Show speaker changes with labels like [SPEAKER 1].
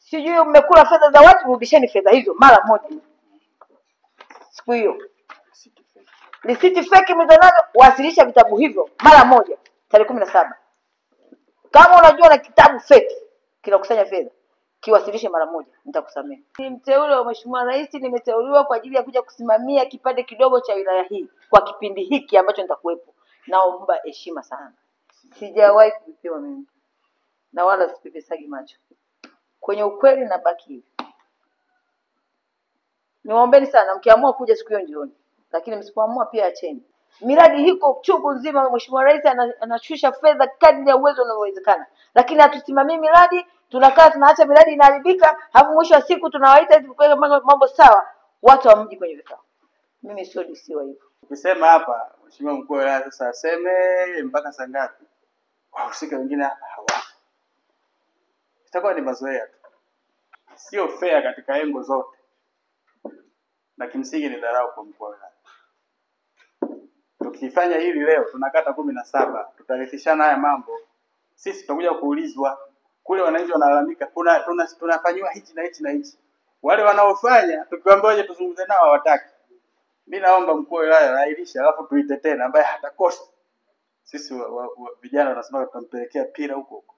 [SPEAKER 1] sijui mmekula fedha za watu, rudisheni fedha hizo mara moja. Siku hiyo risiti feki mlizonazo, wasilisha vitabu hivyo mara moja, tarehe kumi na saba. Kama unajua na kitabu feki kinakusanya fedha, kiwasilishe mara moja, nitakusamehe. Ni mteule wa Mheshimiwa Rais, nimeteuliwa kwa ajili ya kuja kusimamia kipande kidogo cha wilaya hii kwa kipindi hiki ambacho nitakuwepo. Naomba heshima sana, sijawahi kuvipewa mimi na wala sipepesagi macho kwenye ukweli, na baki hivi. Niwaombeni sana, mkiamua kuja siku hiyo njioni, lakini msipoamua pia acheni. Miradi hiko chungu nzima, Mheshimiwa Rais ana- anashusha fedha kadri ya uwezo unavyowezekana, lakini hatusimamii miradi, tunakaa tunaacha miradi inaharibika, halafu mwisho wa siku tunawaita ili kuweka mambo mambo sawa, watu hamji kwenye vikao. Mimi sio DC wa hivyo.
[SPEAKER 2] Ukisema hapa mheshimiwa mkuu wa wilaya sasa aseme mpaka saa ngapi, wahusika wengine hapa hawapo, itakuwa ni mazoea tu, sio fair katika engo zote, na kimsingi ni dharau kwa mkuu wa wilaya. Tukifanya hili leo tunakata kumi na saba, tutarithishana haya mambo, sisi tutakuja kuulizwa kule, wananchi wanalalamika, kuna tuna, tunafanyiwa hichi na hichi na hichi. Wale wanaofanya tukiwaambia waje tuzungumze nao hawataki. Mi naomba mkuu wa wilaya airishe, alafu tuite tena, ambaye hatakosa. Sisi wa, wa, wa, vijana wanasema tutampelekea pira huko huko.